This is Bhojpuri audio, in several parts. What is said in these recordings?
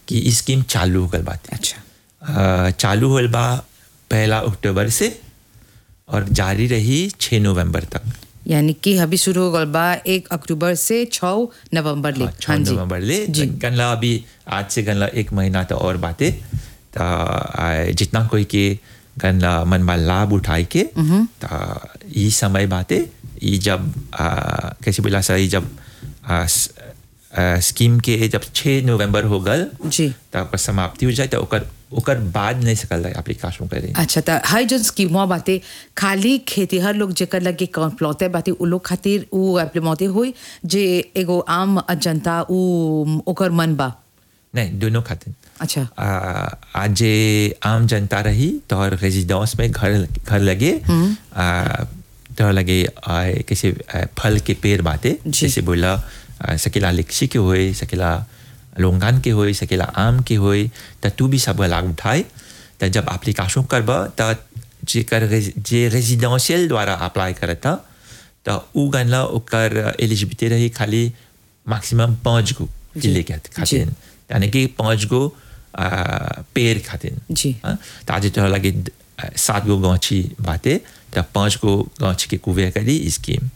कि ई स्कीम चालू हो गल बाटे अच्छा अ, चालू होल बा पहला अक्टूबर से और जारी रही छः नवंबर तक यानी कि अभी शुरू हो गल बा एक अक्टूबर से छः नवंबर ले हाँ, छः नवंबर ले जी गनला अभी आज से गनला एक महीना तो और बातें तो आ, जितना कोई के गनला मन में लाभ उठाए के तो ये समय बातें ये जब आ, कैसे बोला सही जब आ, स- आ, स्कीम के जब छः नवंबर हो गल जी तो ओकर समाप्ति हो जाए तो ओकर ओकर बाद नहीं सकल एप्लीकेशन करे अच्छा त हर जन स्कीमवा बाते खाली खेतीहर लोग जेकर लगे प्लॉते बाते उ लोग खातिर उ एप्लीमोते होई जे एगो आम जनता उ ओकर मन बा नहीं दोनों खातिर अच्छा आ, आज जे आम जनता रही तोहर रेजिडेंस में घर घर लगे आ, तोहर लगे आ, कैसे आ, फल के पेड़ बाते जी। जैसे बोला आ, सकेला लिक्सी के होए सकेला लोंगान के होए सकेला आम के होए त तू भी सब लाभ उठाए त जब एप्लीकेशन करब त जेकर रेज- जे रेजिडेंशियल द्वारा अप्लाई करता त उ गनला ओकर एलिजिबिलिटी रही खाली मैक्सिमम पाँच गो किले के खातिर यानी कि पाँच गो आ, पेड़ खातिर जी। हाँ, त आज तोहरा लगे द- आ, सात गो गाछी बाटे त पाँच गो गाछ के कुवे करी स्कीम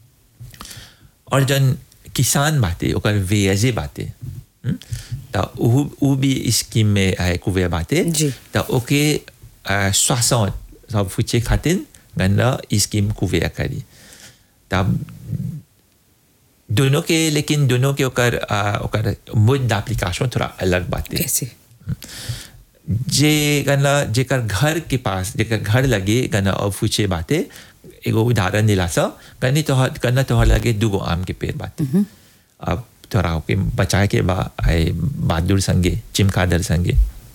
और जन किसान बाटे ओकर वेजे बाटे हम्म, त उ उ भी स्कीम में आए कुवे बाटे जी। त ओके सोसठ सब फुचे खातिर गंदा स्कीम कुवे करी तब दोनों के लेकिन दोनों के ओकर आ, ओकर मुद एप्लीकेशन थोड़ा अलग बाटे कैसे जे गना जेकर घर के पास जेकर घर लगे गना अब फूचे बाते एगो उदाहरण दिला सा गनी तोहर गना तोहर लगे दूगो आम के पेड़ बाते अब तोरा के बचाए के बा आए बहादुर संगे चिमकादर संगे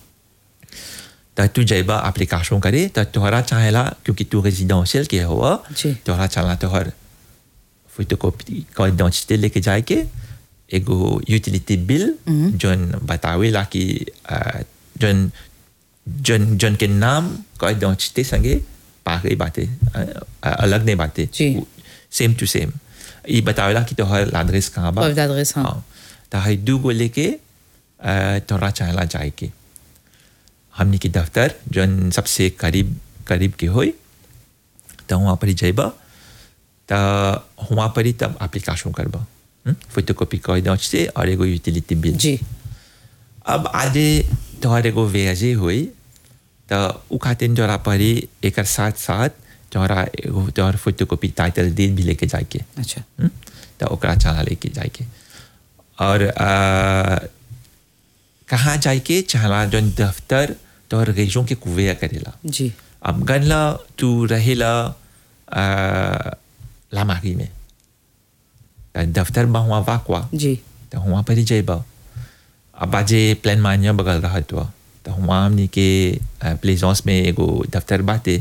त तू जैबा एप्लीकेशन करे त तोहरा चाहेला क्योंकि तू रेजिडेंशियल के हुआ जी। तोहरा चाहला तोहर फोटोकॉपी का identité लेके जाए के एगो यूटिलिटी बिल जोन बतावेला कि आ, जोन जोन जोन के नाम का identité संगे पागे बातें अलग नहीं बातें जी। सेम टू सेम ये बतावेला कि तोहर एड्रेस कहाँ बा और एड्रेस, हाँ। तो हई दू गो लेके आ, तोहरा चाहला जाए के हमनी के दफ्तर जोन सबसे करीब करीब के होई तो वहाँ पर ही जइबा तो वहाँ पर ही तब एप्लीकेशन करबा फोटोकॉपी कर दो से और एगो यूटिलिटी बिल जी अब आज तोहर एगो वेजे हुई तो उ खातिर तोरा परी एक साथ साथ तोहरा एगो तोहर फोटोकॉपी टाइटल डीड भी लेके जाके अच्छा हम्म? तो ओकरा चाला लेके जाके और आ, कहाँ जाके चाहला जौन दफ्तर तोहर रेजों के कुवे करेला जी अब गनला तू रहेला आ, लामारी में त दफ्तर बा हुआ वाकवा जी तो वहाँ पर ही जाइबा अब आज प्लान मानिया बगल रहा तो तो वहाँ हमने के प्लेजॉन्स में एगो दफ्तर बाते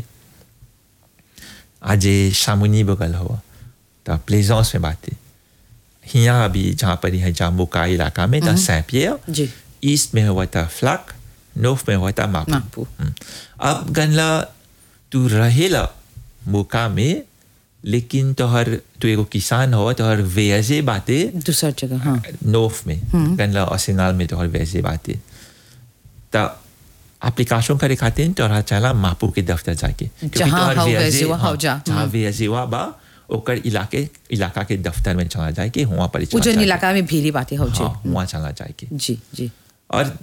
आज शामुनी बगल हुआ तो प्लेजॉन्स में बाते हिया अभी जहाँ पर है जाम्बू का इलाका में तो सैपियर जी ईस्ट में हुआ था फ्लक नॉर्थ में हुआ था मापू मापू। हम्म। अब गनला तू रहेला मुका में लेकिन तोहर तू एगो किसान हो तोहर वेजे बाते दूसरा जगह हाँ नॉर्थ में गनला अर्सेनल में तोहर वैसे बातें त एप्लीकेशन करे खातिर तोहरा चला मापू के दफ्तर जाके क्योंकि जहाँ तोहर हाउ VSA वैसे वहाँ हाँ, हाउ जा। जहाँ हम्म। वेजेवा बा ओकर इलाके इलाका के दफ्तर में चला जाए के वहाँ पर ही वो चला जन जाए इलाका में भीरी बातें हो के। हाँ वहाँ चला जाए के जी जी और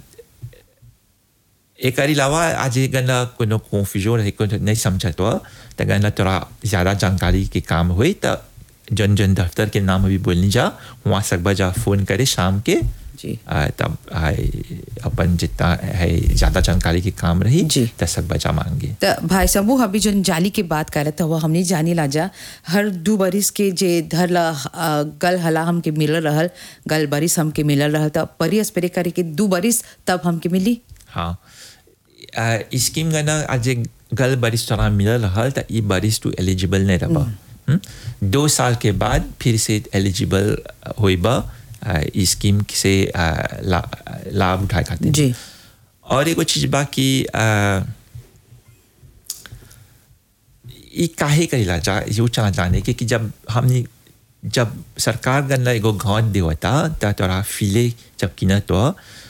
एक अलावा आज गनला कोनो कन्फ्यूजन है कोनो नहीं समझत हो तो गनला थोड़ा ज़्यादा जानकारी के काम हुई तो जन जन दफ्तर के नाम अभी बोलनी जा वहाँ सकबा जा फोन करे शाम के जी आ, तब आ, अपन जितना है ज़्यादा जानकारी के काम रही जी। तो सकबा जा मांगे त भाई साहब अभी जो जाली के बात करत हुआ हमने जानी लाजा हर दू बरिस के जे धर ला अ, गल हला हमके मिलल रहल गल बरिस हमके मिलल रहल त परी स्प्रे करे के दू बरिस तब हमके मिली हाँ आ, स्कीम गना आज गल बारिश थोड़ा मिलल रहल तो ये बारिश तू एलिजिबल नहीं रहा हम्म? दो साल के बाद फिर से एलिजिबल होइबा आ, ई स्कीम से आ, ला, लाभ उठाए खातिर जी और एगो चीज बा कि आ, ई काहे करेला जा यो चला जाने के कि जब हमनी जब सरकार गन्ना एगो घाट देवता त तोरा फिले जब किना तो